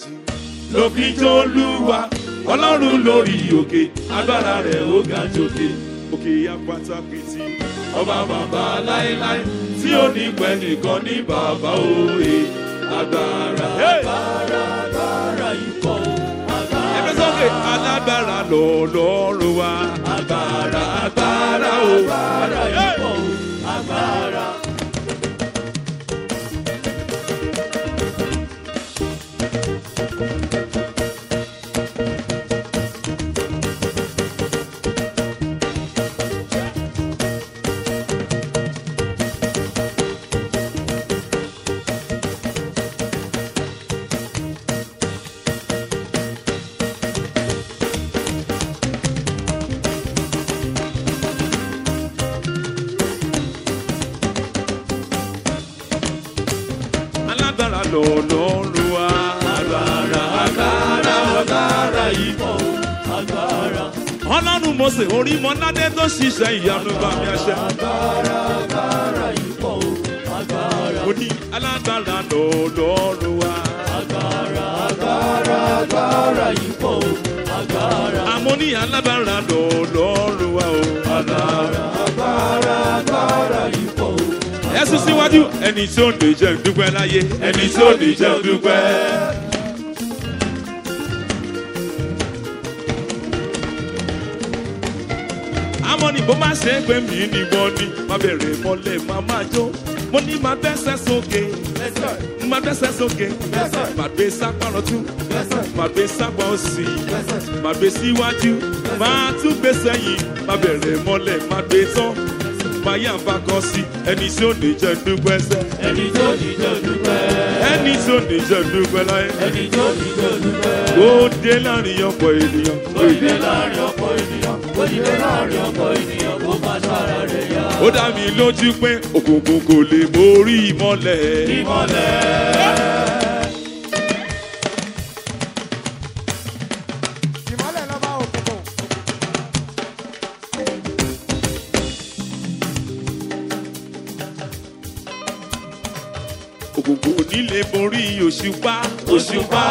ló fi jó lúwa ọlọ́run lórí òkè agbára rẹ̀ ó ga jòkè òkè apáta pìtì ọba bàbá láéláé tí ó ní pẹ́ nìkan ní bàbá òye agbára. agbára agbára ikọ̀ o. agbára ẹgbẹ́ sókè alágbára lọ́lọ́run wa agbára agbára o. agbára ikọ̀ o. agbára. alágbára lọ́lọ́run wa agbára agbára agbára yìí. ikọ̀ o. agbára. ọlọ́run mọ̀sẹ̀ orí mọ́ládé tó ṣiṣẹ́ ìyanu bá mi àṣẹ. agbára agbára ikọ̀ o. agbára. mo ní alágbára lọ́lọ́run wa. agbára agbára agbára ikọ̀ o. agbára. àmọ́ ní alágbára lọ́lọ́run wa o. agbára agbára agbára ikọ̀ o. ẹ sún síwájú ẹni tí ó lè jẹ́ dúpẹ́ láyé ẹni tí ó lè jẹ́ dúpẹ́. àmọ́ ní bó má ṣe é pé mi ni wọ́n ní má bẹ̀rẹ̀ mọ́lẹ̀ má má jó mo ní má bẹ́sẹ̀ sókè Yes, sir. má bẹ́sẹ̀ sókè Yes, sir. má gbé sápá lọ́tún Yes, sir. má gbé sápá òsì Yes, sir. má gbé síwájú má tún gbé sẹ́yìn má bẹ̀rẹ̀ mọ́lẹ̀ má gbé tán má yà bá kan sí ẹni tí ó lè jẹ́ dúpẹ́ sẹ́ ẹni tó dìjọ́ dúpẹ́. ẹni tí ó lè jẹ́ dúpẹ́ láyé ẹni tó dìjọ́ dúpẹ́. ó dé láàrin ọ̀pọ̀ ènìyàn ó dìde láàrin ọ̀pọ̀ ènìyàn. ó dìde láàrin ọ̀pọ̀ ènìyàn. kó má sára rẹ̀ yá. ó dá mi lójú pé òkùnkùn kò lè borí ìmọ́lẹ̀ ìmọ̀lẹ̀. ìmọ̀lẹ̀ lọ́ba òkùnkùn. òkùnkùn ò ní lè borí òṣùpá òṣùpá.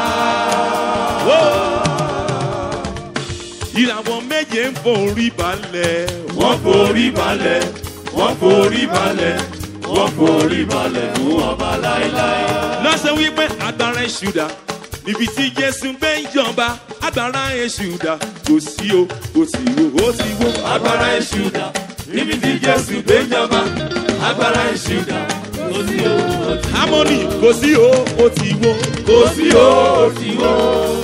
ìràwọ̀ méje ń forí balẹ̀ wọ́n forí balẹ̀. wọ́n forí balẹ̀. wọ́n forí balẹ̀ fún ọba láéláé. lọ́sẹ̀ wípé agbára ìṣúdà níbi tí jésù gbé ń jọba agbára ìṣúdà kò sí o kò sí o ó ti wó agbára èṣù dà. níbi tí jésù gbé jọba. agbára èṣù dà. kò sí o ó ti harmony kò sí o ó ti wó kò sí o ó ti wó.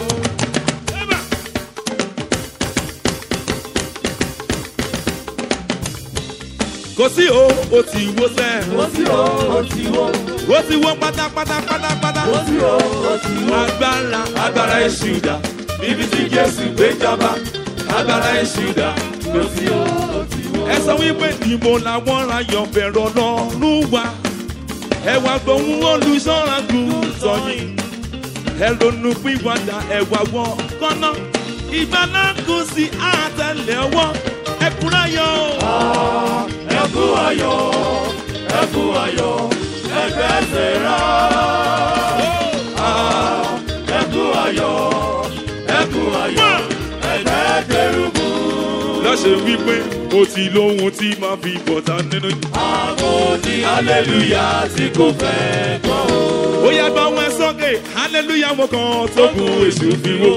kò sí o ó ti wó sẹ́ kò sí o ó ti wó. ó ti wó pátápátá pátápátá kò sí o ó ti wó. agbára agbára èṣù dà. níbi tí jésù gbé jọba. agbára èṣù dà. kò sí o ó ti wó. ẹ sọ wípé níbo làwọn ayọ̀ bẹ̀rẹ̀ ọlọ́run wa ẹ wá gbóhùn olùṣọ́ra gùn sọyìn ẹ ronú pìwàdà ẹ wá wọ kọ́nà ìgbàlá kù sí àtẹlẹwọ́ ẹ kúrẹ́ yọ. ẹ kú ayọ̀ ẹ kú ayọ̀ ẹgbẹ́ sẹ́ra. ẹ kú ayọ̀ ẹ kú ayọ̀ ẹgbẹ́ kẹrùbù. lọ́sẹ̀ wípé mo ti lóhun tí màá fi bọ̀tà nínú. àwọn ní hallelujah tí kò fẹ́ gbọ́ o. ó yá bá wọn sọ́kè hallelujah mo kàn tó kù èṣù fi wó.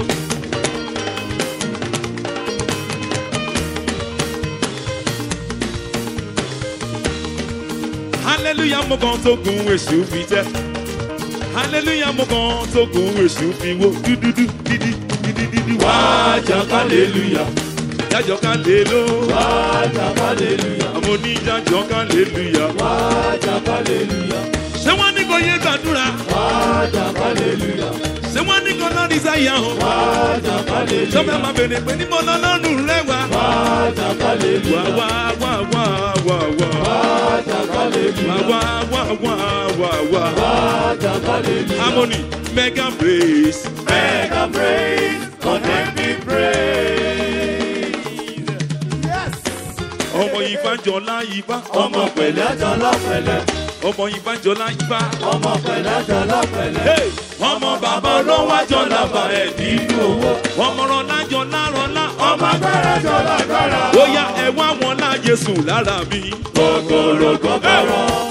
hallelujah mo kàn tó kù èṣù fi tẹ́. hallelujah mo kàn tó kù èṣù fi wó. dúdúdú dídí dídí dídí wá. wájà hallelujah jájọ ká lè ló. wájà hallelujah àwọn oníjájọ ká lè lùyà. wájà hallelujah ṣé wọ́n ní kò yé gbàdúrà? wájà hallelujah ṣé wọ́n ní kò lọ́ọ́ ìsáyà hàn? wájà hallelujah sọ́fẹ́ máa bèrè pé níbo lọ́lọ́run rẹ̀ wá. wájà wá hallelujah wá wá wá wá wá. wájà hallelujah wá wá wá wá wá. wájà hallelujah. harmony mega praise. Mega praise, content me praise. yes. ọmọ ìbánjọlá ìbá. Ọmọ pẹ̀lẹ́ àjọlá pẹ̀lẹ́, ọmọ ìbánjọlá ìbá. ọmọ pẹ̀lẹ́ àjọlá pẹ̀lẹ́. Hey! ọmọ bàbá olówó àjọ làbà ẹ̀ nínú owó ọmọràn lájọ lárọ̀lá ọmọ agbára jọ lágbára. ó yá ẹ wá wọn láàyè sùn lára mi. Gọ̀gọ̀rọ̀ gọ̀gọ̀rọ̀.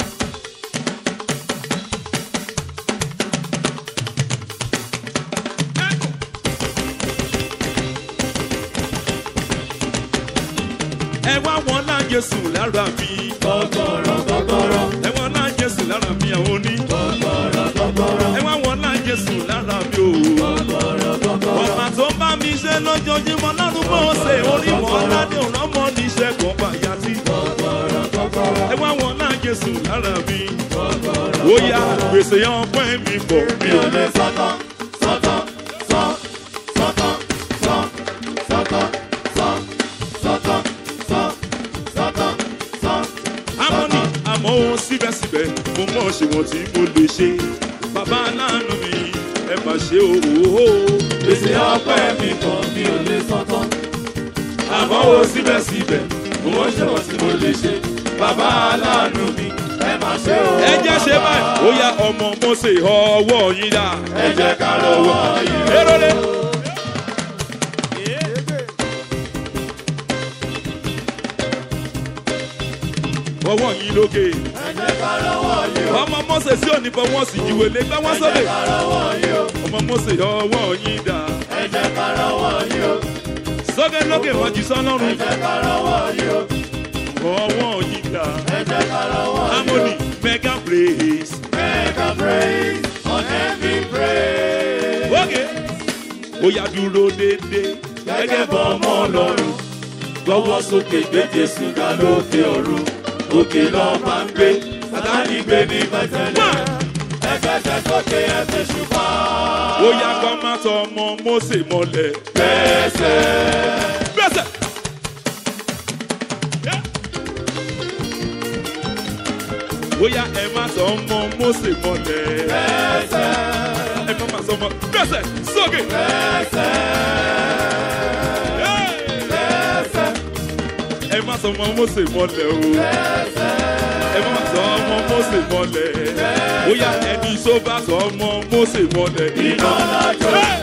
ẹ wá wọn láàyè sùn lára mi. Gọ̀gọ̀rọ̀ gọ̀gọ̀rọ̀. ẹ wá láàyè sùn lára mi àwọn oní. Gọ̀gọ̀rọ̀ gọ̀gọ̀rọ̀. ẹ wá wọn láàyè sùn lára mi o. Gọ̀gọ̀rọ̀ gọ̀gọ̀rọ̀. ọ̀pá tó ń bá mi ṣe lójoojúmọ́ lọ́dún mọ́ ṣe orí wọn ládé òrọ́mọ níṣẹ́ kan bàyà tí. Gọ̀gọ̀rọ̀ gọ̀gọ̀rọ̀. ẹ wá wọn láàyè sùn lára mi. ó yá gbèsè ọpẹ́ mi bọ̀ mi Mi ò ò lè sọ́tọ̀ sọ́tọ̀ sọ́ sọ́tọ̀ sọ́ sọ́tọ̀ sọ́ sọ́tọ̀ sọ́ sọ́tọ̀ sọ́. amọ́ni àmọ́ ohun síbẹ̀síbẹ̀ mo mọ̀ ṣe wọ́n tí mo lè ṣe bàbá aláàánú mi ẹ mà ṣe òwò Gbèsè ọpẹ́ mi kan mi ò lè sọ́tọ̀. Àmọ́ wo síbẹ̀síbẹ̀ mo wọ́n ṣe wọ́n tí mo lè ṣe. Bàbá aláàánú mi ẹ máa ṣe o. ẹ jẹ́ ṣe báyìí ó yá ọmọ mọ́sẹ̀ ọwọ́ yín dá Ẹ jẹ́ ká lọ́wọ́ yìí. erole ọwọ́ yín lókè Ẹ jẹ́ ká lọ́wọ́ yìí o. ọmọ mọ́sẹ̀ sí òní fọwọ́ sí ìwé lé gbá wọ́n Ẹ sọ́lẹ̀ jẹ́ ká lọ́wọ́ yìí o. ọmọ mọ́sẹ̀ ọwọ́ yín dá Ẹ jẹ́ ká lọ́wọ́ yìí o. sọ́kẹ́ lókè mọ́jú Ẹ sọ́lọ́run jẹ́ ká lọ́wọ́ yìí o. ọwọ́ yín dá Ẹ jẹ́ ká lọ́wọ́ yìí o. harmony mega praise. Make a praise on every praise. Ókè. Ó yá dúró dédé. Gẹ́gẹ́ bọ́ ọmọ ọlọ́run. Gbọ́wọ́ sókè gbé Jésù ga lókè ọ̀run. Òkè lọ máa ń gbé. Sátánì gbé ní bẹ́tẹ̀lẹ̀. Ẹgbẹ́sẹ̀ sókè ẹsẹ̀ ṣùpá. Ó yá kọ́ má tọ ọmọ Mósè mọ́lẹ̀. Bẹ́sẹ̀. Bẹ́sẹ̀. Ó yá ẹ má tọ ọmọ Mósè mọ́lẹ̀. Bẹ́sẹ̀. Ẹ má má sọ ọmọ. Bẹ́sẹ̀ sókè. Bẹ́sẹ̀. Bẹ́sẹ̀. Ẹ má tọ ọmọ Mósè mọ́lẹ̀ o. Ẹ má má tọ ọmọ Mósè mọ́lẹ̀. Ó yá ẹni tó bá tọ ọmọ Mósè mọ́lẹ̀. Iná lájọ. Hey!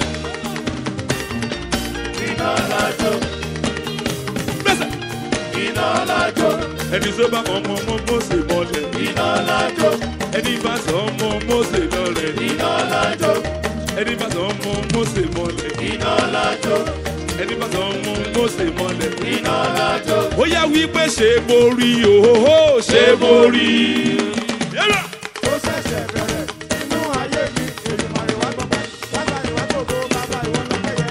Iná lájọ. Bẹ́sẹ̀. Iná lájọ. ẹni tó bá ọmọ ọmọ mọ́sẹ̀ mọ́lẹ̀ Iná lájọ. ẹni bá sọ ọmọ mọ́sẹ̀ lọ́lẹ̀ Iná lájọ. ẹni bá sọ ọmọ mọ́sẹ̀ mọ́lẹ̀ Iná lájọ. ẹni bá sọ ọmọ mọ́sẹ̀ mọ́lẹ̀. Iná lájọ. ó yá wípé ṣe borí òhóhó ṣe borí. Yẹ́lá. Ó ṣẹ̀ṣẹ̀ bẹ̀rẹ̀ nínú ayé mi. Èdùmàrè wá gbọ́pẹ́. Bàbá ìwà gbogbo, bàbá ìwà lọ́pẹ́ yẹ.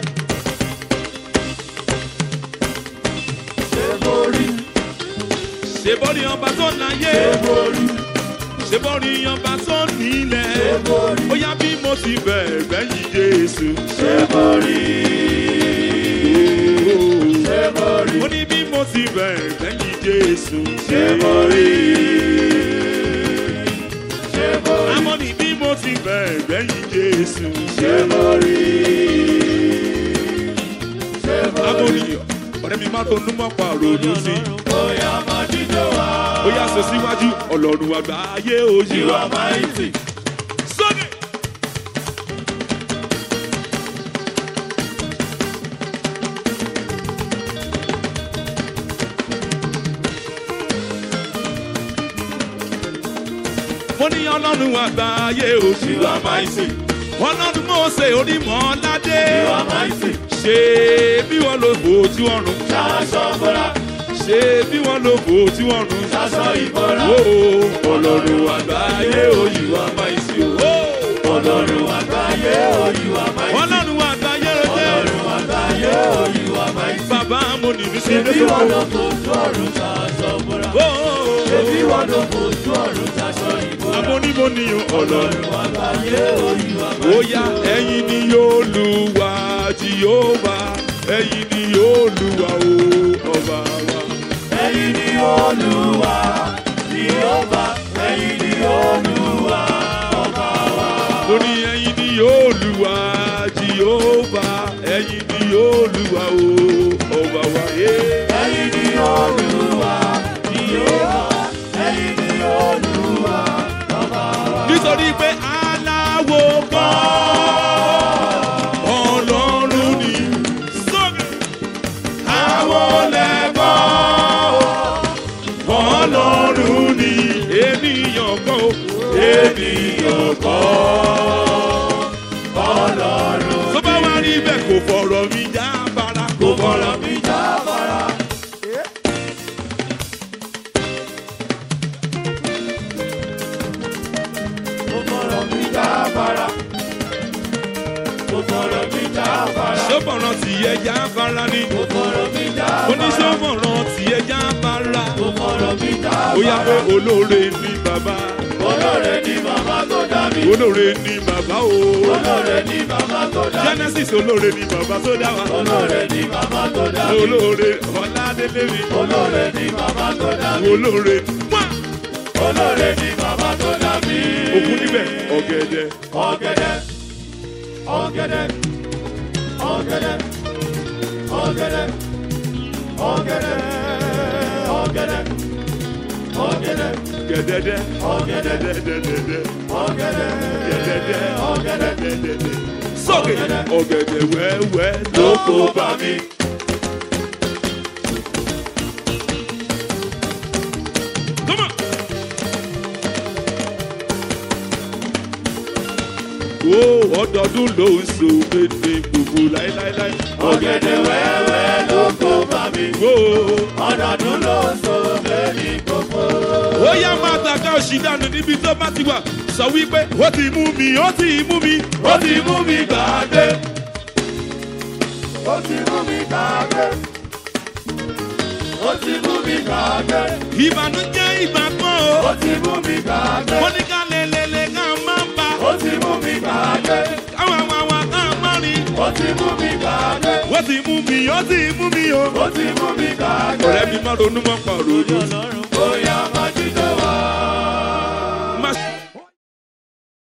Ṣé borí? ṣe borí ọba tó láyé Ṣé borí? ṣe borí ọba tó nílẹ̀ Ṣé borí? ó yá bí mo ti bẹ̀rẹ̀ yìí Jésù. Ṣé borí? Ṣé borí? ó ní bí mo ti bẹ̀rẹ̀ yìí Jésù. Ṣé borí? Ṣé borí? àmọ́ ní bí mo ti bẹ̀rẹ̀ yìí Jésù. Ṣé borí? Ṣé borí? Amóni ọ̀rẹ́ mi máa ronú mọ́ pa ronú sí. Bóyá máa dídò wá. Ó yá sọ síwájú ọlọ́run àgbà ayé òyì You wa. are mighty. Sókè. Mo ní ọlọ́run àgbà ayé òyì You wa. are mighty. Ọlọ́run Mósè onímọ̀ ládé. You are mighty. Ṣé bí wọ́n lo bòójú ọ̀run? Ṣaṣọ bọ́lá. Ṣé bí wọ́n lo bòójú ọ̀run? Ṣaṣọ ìbọ̀lá. Ó ọlọ́run àgbà ayé òyì wa máa ń sí o. Ọlọ́run àgbáyé o, you are mighty. Ọlọ́run àgbà ayé rẹ̀ jẹ́. Ọlọ́run àgbáyé o, you are mighty. Bàbá mo ní mi sí Ṣebí wọn ló fojú ọ̀run ṣaṣọ bọ́lá. Ṣebí wọn ló fojú ọ̀run ṣaṣọ ìbọ̀lá. Amónímóníyàn ọlọ́run. Ọlọ́run àgbáyé o, you are mighty. Ó yá ẹ̀yin ni yóò lu wa Jèhófà. Ẹ̀yin ni yóò lu wa o ọba wa. Ẹ̀yin ni Olúwa, Jèhófà, ẹ̀yin ni Olúwa, ọba wa. Mo ní ẹ̀yin ni yóò lu wa Jèhófà. Ẹ̀yin ni yóò lu wa o ọba wa. Yeah. Ẹ̀yin ni Olúwa, Jèhófà, ẹ̀yin ni Olúwa, ọba wa. nítorí pé aláwo kan mo fọ̀rọ̀ mi já fara. sọ́bọ̀ràn tí ẹja fara ni mo fọ̀rọ̀ mi já fara. oníṣọ́bọ̀ràn tí ẹja fara mo fọ̀rọ̀ mi já ó yá pé fara. olóore ni bàbá olóore ni bàbá tó dá mi. olóore ni bàbá o olóore ni bàbá tó dá mi. genesis olóore ni bàbá tó dá wa olóore ni bàbá tó dá mi. olóore ọ̀làdélé mi olóore ni bàbá tó dá mi. olóore wá olóore ni bàbá tó dá mi. òkú níbẹ̀ ọ̀gẹ̀dẹ̀ ọ̀gẹ̀dẹ̀ ọ̀gẹ̀dẹ̀ ọ̀gẹ̀dẹ̀ ọ̀gẹ̀dẹ̀ ọ̀gẹ̀dẹ̀ ọ̀gẹ̀dẹ̀ ọ̀gẹ̀dẹ̀ gẹ̀dẹ̀dẹ̀ ọ̀gẹ̀dẹ̀ dẹ̀dẹ̀dẹ̀dẹ̀ ọ̀gẹ̀dẹ̀ gẹ̀dẹ̀dẹ̀ ọ̀gẹ̀dẹ̀ dẹ̀dẹ̀dẹ̀ sókè ọ̀gẹ̀dẹ̀ wẹ́wẹ́ ló kó bá mi. Come on. Ó ọdọọdún ló ń so méje gbogbo láíláíláí. ọ̀gẹ̀dẹ̀ wẹ́wẹ́ ló kó bá mi. Ó ọ̀dọ̀dún ló so lórí gbogbo. ó yá máa tàka òṣì dànù níbi tó bá ti wà. Sọ wípé ó ti mú mi, ó ti mú mi, ó ti mú mi gbàgbé. ó ti mú mi gbàgbé. ó ti mú mi gbàgbé. ìbànújẹ́ ìgbà kan ó o. ti mú mi gbàgbé. Wọ́n ní ká lelele ká máa ń bá. ó ti mú mi gbàgbé. Káwọn àwọn àwọn ká máa rí. ó ti mú mi gbàgbé. Ó ti mú mi, ó ti mú mi o. ó ti mú mi gbàgbé. Ọ̀rẹ́ mi máa ronú mọ́ pa òrònú. bóyá